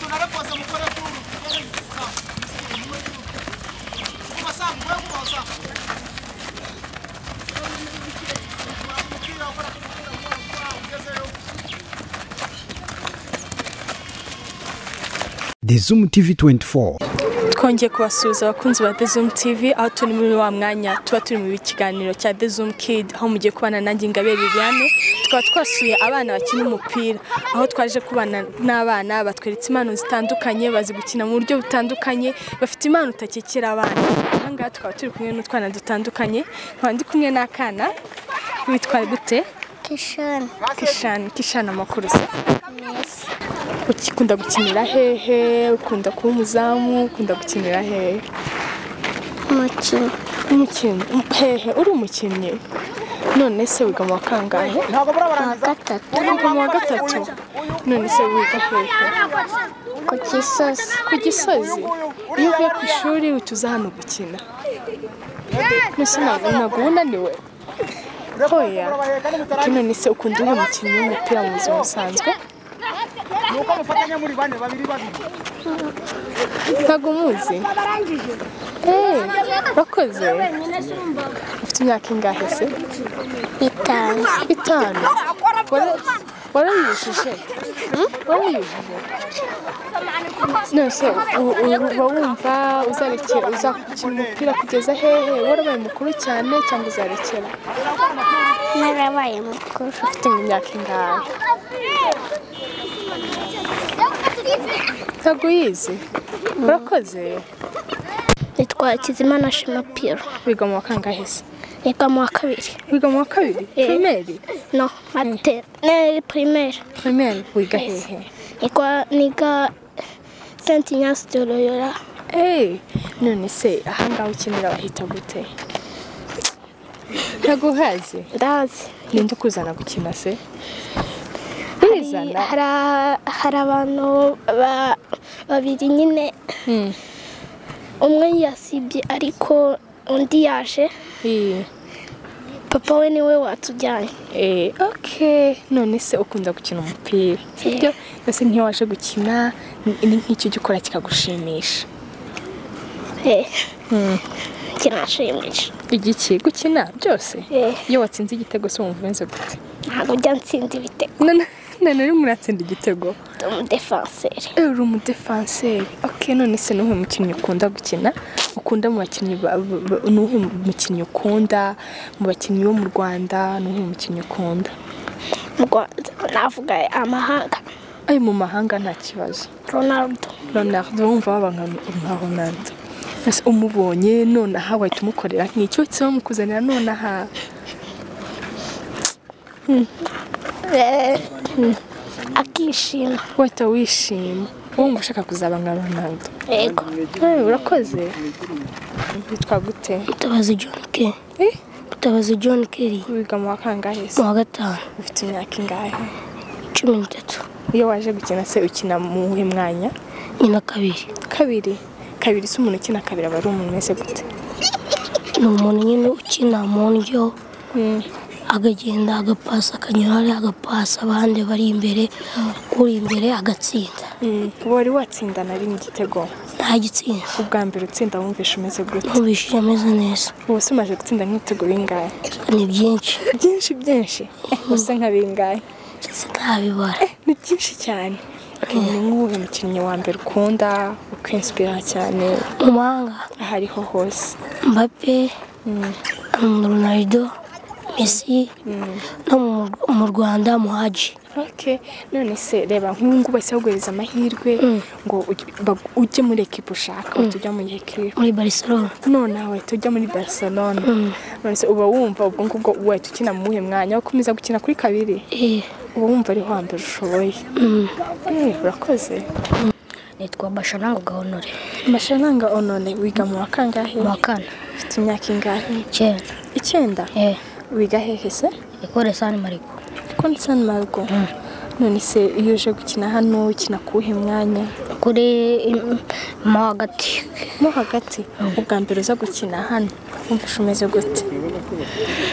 narakoze mukore kuru kuba sangu we kuboza umupira ukora ku mupira ukora ugezeyo The Zoom TV 24. twongeye kubasuhuza abakunzi ba Dezum TV aho turi muri wa mwanya tuba turi mu kiganiro cya Dezum Kid aho mugiye kubana nanjye Ingabire Liliane tukaba twasuye abana bakina umupira aho twaje kubana n'abana batweretse impano zitandukanye bazi gukina mu buryo butandukanye bafite impano utakekera abana aha ngaha tukaba turi kumwe n'utwana dutandukanye nkaba ndi kumwe n'akana witwa gute Kishoni kishana kishana amakuru se Messi ukunda gukinira hehe ukunda kuba umuzamu ukunda gukinira hehe umukinnyi umukinnyi hehe uri umukinnyi none se wiga mu wa kangahe ntabwo wa murabarangiza gatatu wiga mu wa gatatu none se wiga hehe ku gisozi ku gisozi iyo uvuye ku ishuri utuza hano gukina mbese ntabwo ntabwo uba unaniwe hoya ati none se ukunda uwo mukinnyi w'umupira mu buzima busanzwe ni uko mufatanya muri bane babiri babiri ntabwo muzi eee bakoze ufite imyaka ingahe se itanu itanu Wara- warayujuje warayujuje nose u- u- uba wumva uzarekera uzakina umupira kugeza hehe warabaye mukuru cyane cyangwa uzarekera narabaye mukuru ufite imyaka ingahe ntabwo uyizi urakoze nitwa Kizimana Shema Piro wiga mu wa kangahe se niga mu wa kabiri wiga mu wa kabiri Eh. pirimeri no maternelle primaire pirimeri wiga hehe niga niga Saint Ignace de Loyola Hey, none se ahangaha ukenera bahita gute ntabwo uhazi ndazi ninde ukuzana gukina se Hari- urizana hari- hari abantu ba- babiri nyine Hmm, umwe yasibye ariko undi yaje iyi. papa we niwe watujyanye Eh, okay none se ukunda gukina umupira sibyo mbese nk'iyo waje gukina ni- ni nk'icyo ujya ukora kikagushimisha Eh. kinashimisha igiki gukina byose Eh. iyo watsinze igitego se wumva umeze gute ntabwo njya nsinda ibitego None- none urimo uratsinda igitego ndi umudefanseri Eh, uri umudefanseri ok none se nuhe mukinnyi ukunda gukina ukunda mu bakinnyi ba- ba- ba- nuhe mukinnyi ukunda mu bakinnyi bo mu rwanda nuhe mukinnyi ukunda mu rwanda navuga amahanga ayo mu mahanga nta kibazo ronaldo ronaldo wumva waba nka- nka ronaldo Ese umubonye nonaha wahita umukorera nk'icyo se bamukuzanira nonaha Eh, akishima wahita wishima wumva ushaka kuzaba nka ronaldo yego Eh, urakoze witwa gute Gutabazi John Kerry. Eh? Gutabazi John Kerry wiga mu wa kangahe se mu wa gatanu ufite imyaka ingahe cumi n'itatu iyo waje gukina se ukina mu wuhe mwanya nyina kabiri kabiri kabiri se umuntu ukina kabiri aba ari umuntu wese gute ni umuntu nyine ukina mu ndyo agagenda agapasa akanyura hari agapasa abandi bari imbere uri imbere agatsinda wari watsinda na rimwe igitego ntagitsinda ubwa mbere utsinda wumvisha umeze gute numvishije ameze neza ubu se umaze gutsinda nk'ibitego bingahe ni byinshi byinshi byinshi usa nka bingahe sinabibara ni byinshi cyane ni nk'uwuhe mukinnyi wa mbere ukunda ukinsipira cyane mu mahanga aho ariho hose mbappe ronaldo messi no mu- mu rwanda muhaji Ok, none se reba nk'ubu bose baguhereza amahirwe ngo uj- bag- ujye muri ekipa ushaka uhita ujya muri ekipa muri barcelona nonaha wahita ujya muri barcelona none se uba wumva ubwo ngubwo wahita ukina mu wuhe mwanya wo gukomeza gukina kuri kabiri Eh, uba wumva ariho hambere ushoboye Eh, urakoze nitwa bashanango gahonore mashananga onone wiga mu wa kangahe mu wa kane ufite imyaka ingahe icyenda icyenda eh wiga hehe se ekore sani mariko konti sani marugo none se iyo uje gukina hano ukina ku wuhe mwanya kuri mm, mo hagati mo hagati ubwa mbere uza gukina hano wumvishe umeze gute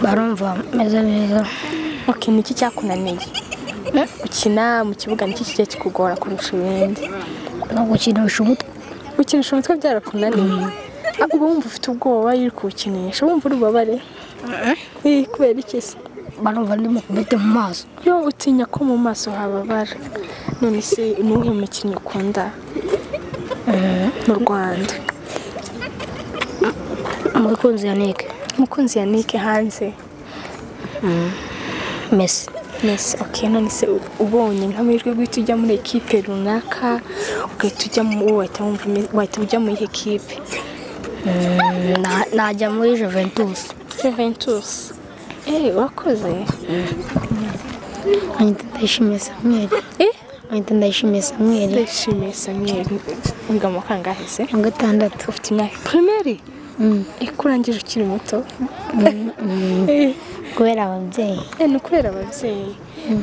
barumva meze neza ok niki cyakunaniye gukina mu kibuga niki kigiye kikugora kurusha ibindi ntabwo ukinisha umutwe gukinisha umutwe byarakunaniye Ah, uba wumva ufite ubwoba iyo uri kuwukinisha wumva uri bubabare Eh, kubera iki se barumva ndimo kubete mu maso yo utinya ko mu maso hababara none se ni uwuhe mukinnyi ukunda mu rwanda umukunzi ya nike umukunzi ya nike hanze mesi Mesi ok none se u- ubonye nk'amahirwe guhita ujya muri ekipe runaka ugahita ujya mu wahita wumva ume- wahita ujya muri iyi ekipe Na- najya muri juventus Juventus eh wakoze nkahita ndayishimiye samweri eh nkahita ndayishimiye samweri ndishimiye Samuel wiga mu kangahe se wa gatandatu ufite imyaka primaire ikurangije ukiri muto Eh, kubera ababyeyi eh, ni ukubera ababyeyi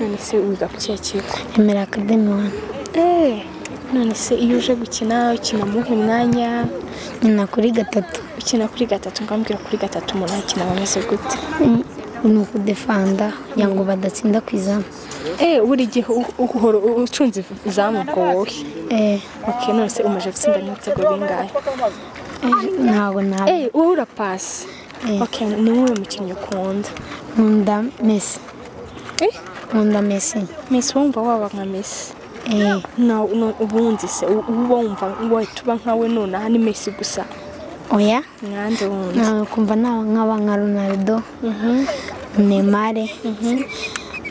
none se wiga ku kihe kigo emera akademi wani eh none se iyo uje gukina ukina muhe mwanya nyina kuri gatatu ukina kuri gatatu ngambwira kuri gatatu umuntu akina ameze gute Mm, ni ukudefanda kugira ngo badatsinda ku izamu eh buri gihe u- uhora ucunze izamu ubwo wowe Eh, ok none se umaze gutsinda n'ibitego bingahe eh, ntabwo ntabwo eh wowe urapasi Eh. ok ni wowe mukinnyi ukunda nkunda mesi eh nkunda mesi Miss wumva waba nka Miss Eh, na no- ubundi se u- uba wumva wahita uba nkawe nonaha ni Messi gusa oya mwande wundi ntabwo kumva naba nk'aba nka ronaldo nemare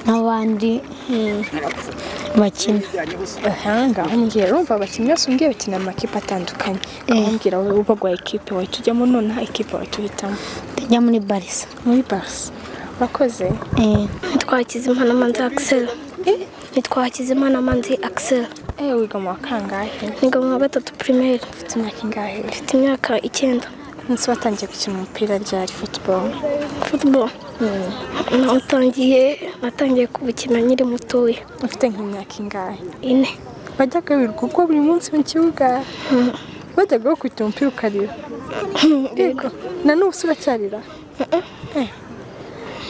n'abandi bakina ahanga umbwira urumva abakinnyi bose umbwiye bakina amakipe atandukanye umbwira wowe ubagwa ekipe wahita ujyamo nonaha ekipe wahita uhitamo ndajya muri barisa muri Barca urakoze Eh, nitwa hakizimana manzi akisera nitwa hakizimana manzi akisera eh wiga mu wa kangahe niga mu wa gatatu primaire ufite imyaka ingahe mfite imyaka icyenda munsi watangiye gukina umupira ryari football football natangiye natangiye kubukina nkiri mutoya ufite nk'imyaka ingahe ine wajyaga wirirwa ubwo buri munsi mu kibuga wajyaga bakubita umupira ukarira yego na n'ubu se uracyarira Eh.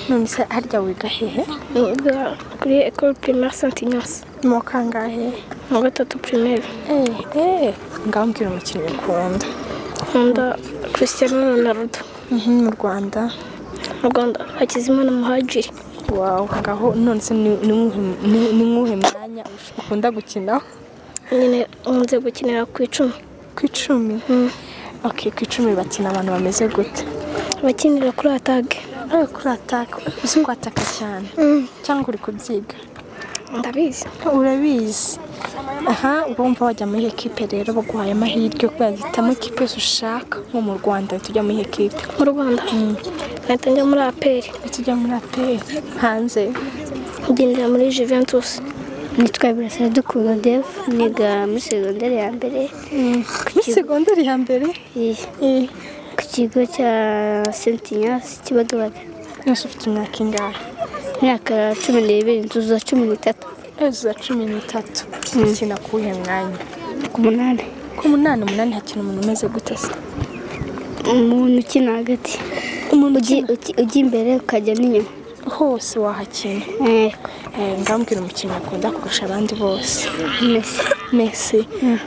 none se harya wiga hehe niga kuri ecole primaire saint ignace ni mu kangahe mu wa gatatu primaire Eh, eh. ngaho mbwira umukinnyi ukunda nkunda christian ronaldo Mhm, mu rwanda mu rwanda hakizimana muhajiri wawu ngaho none se ni ni uwuhe- ni- ni nk'uwuhe mwanya ukunda gukinaho nyine nkunze gukinira ku icumi ku icumi ok ku icumi bakina abantu bameze gute abakinira kuri atage Eh, kuri ataka uzi kwataka cyane cyangwa uri kubyiga ndabizi urabizi aha urumva wajya muri ekipe rero baguhaye amahirwe yo guhitamo ekipe yose ushaka nko mu rwanda uhita ujya muri ekipe mu rwanda nahita njya muri aperi uhita ujya muri aperi hanze ngendera muri juventus nitwa Burasira Dukunda Dave niga muri segonderi ya mbere muri segonderi ya mbere eh, Eh, ku kigo cya Saint Ignace Kibagabaga nose ufite imyaka ingahe imyaka cumi n'ibiri nzuza cumi n'itatu ejo za cumi n'itatu ukina ku wuhe mwanya ku munani ku munani umunani hakina umuntu umeze gute se umuntu ukina hagati umuntu Ugi- ugi- ujya imbere ukajya n'inyuma hose wahakina Eh, Eh, ngambwira umukinnyi akunda kurusha abandi bose Messi Messi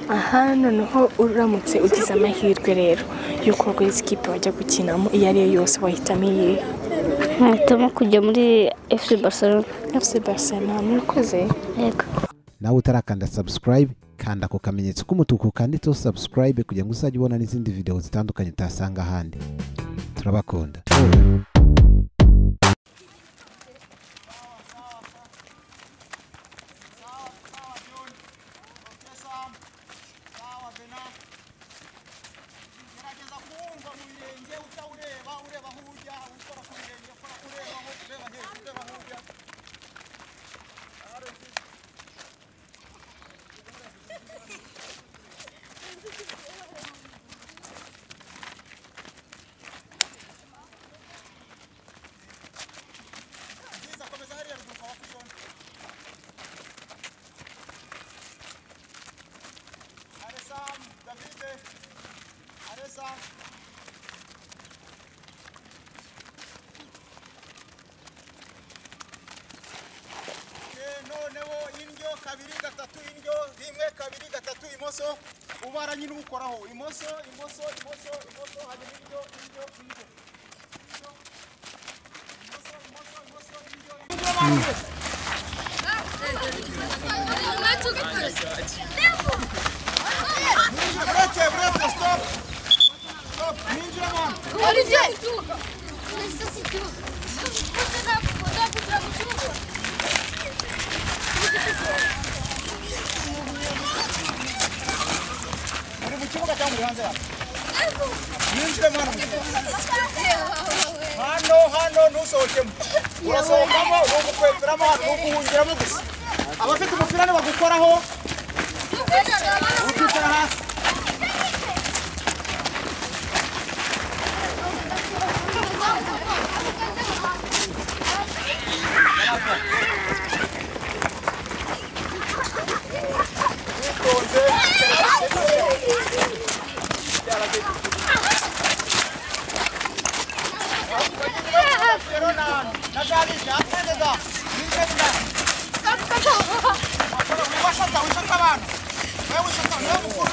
aha noneho uramutse ugize amahirwe rero y'uko waguriza ikipe wajya gukinamo iyo ariyo yose wahitamo iyi nahitamo kujya muri FC Barcelona FC Barcelona murakoze yego nawe utarakanda subscribe kanda ako kamenyetso k'umutuku kanditseho subscribe kugira ngo uzajye ubona n'izindi video zitandukanye utasanga ahandi turabakunda sawa bena gerageza kuwumva mu birenge utawureba ureba aho ujya ukora ku birenge ukora ureba aho ureba hejuru ureba aho ujya nziza komeza hariya ruguru ukaba kuzona Allez Sam, David, allez Sam. noneho indyo kabiri gatatu indyo rimwe kabiri gatatu imwe imoso ubara nyine uwukoraho imoso imoso imoso imoso hanyuma ibyo ibyo ibyo Brecie, brecie, stop! Stop, ninja man! Muri mu kibuga cyangwa muri hanze hano? Ninjire mwana mu kibuga. Hano, hano ntusohokemo. Urasohokamo, ni ugukweperamo, ni uguhungiramo gusa. Abafite umupira nibagukoraho, ukicara hasi. Pero na, na gali, na tende da. Ninjire na. Wisanta, wisanta bana. Wewe wisanta, wewe mukuru.